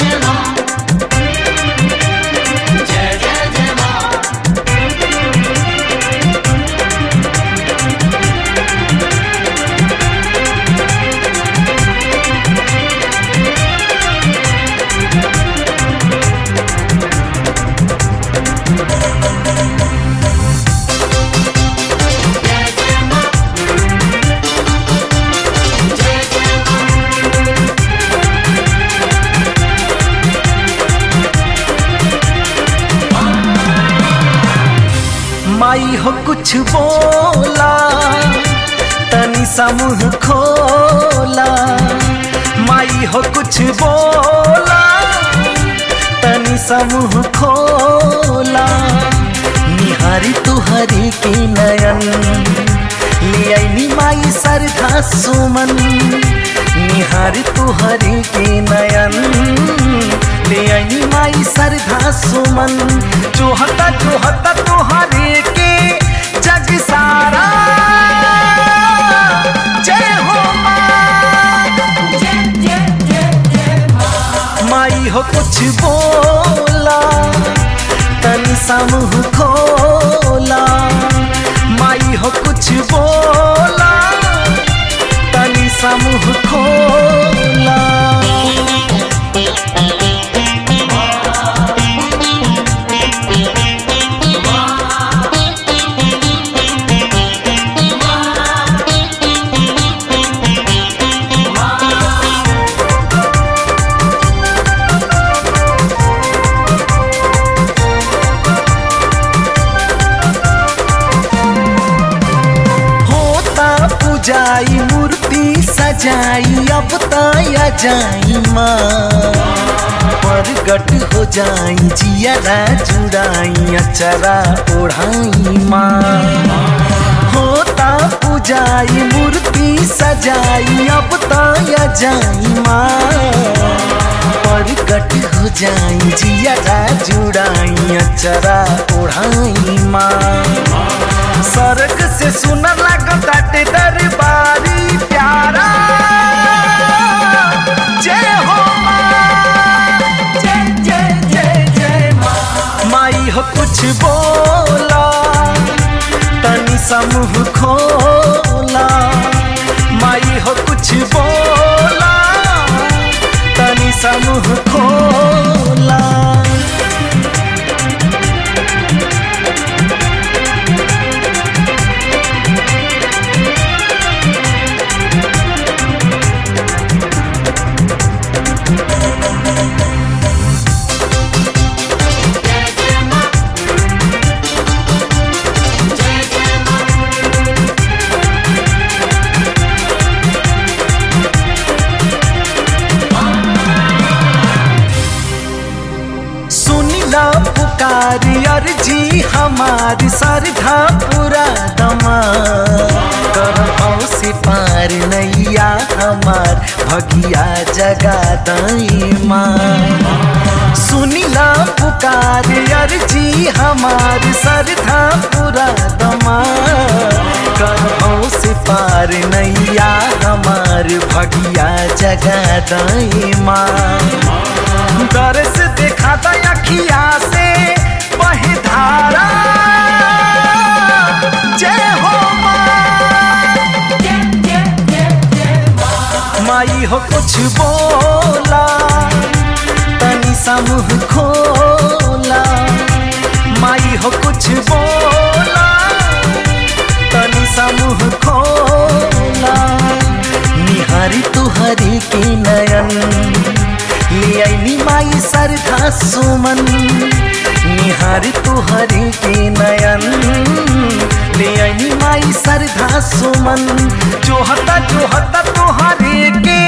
जय मां जय जय जय मां जय जय मां जय जय मां माई हो कुछ बोला तनी सा मुंह खोला माई हो कुछ बोला तनी सा मुंह खोला निहारी तुहरी के नयन ले आईनी माई सरधा सुमन निहारी तुहरी के नयन ले आईनी माई सरधा सुमन जोहता जोहता तुहरे के जग सारा जय हो माँ जय जय जय जय मां माई हो कुछ बोला तनी सा मुंह खोला माई हो कुछ बोला तनी सा मुंह खोला होता पूजाई मूर्ति सजाई अब ताया जाई माँ प्रगट हो जाई जियरा जुड़ाई अचरा ओढ़ाई माँ होता पूजाई मूर्ति सजाई अब ताया जाई माँ प्रगट हो जाई जियरा जुड़ाई अचरा ओढ़ाई माँ सरग से सुनर लागताटे दरबारी प्यारा जय हो माँ जय जय जय जय मां माई हो कुछ बोला तनी समूह खोला माई हो कुछ बोला तनी समूह खोला जय जय मां जय जय मां सुनिला पुकारी अर्जी हमारी सरधा पूरा दमा करहौ से पार नैया हमार भगिया जगा दई माँ सुनिला पुकार अर्जी हमार सरधा पूरा दमा करहौ से पार नैया हमार भगिया जगा दई माँ दर्श दिखाता अखिया से वही धारा जय हो माँ जय जय जय जय मां माई हो कुछ बोला तनी सा मुंह खोला माई हो कुछ बोला तनी सा मुंह खोला निहारी तुहरी के नयन ले आईनी माई सरधा सुमन निहारी तुहरी के नयन ले आईनी माई सरधा सुमन जोहता जोहता तुहरे के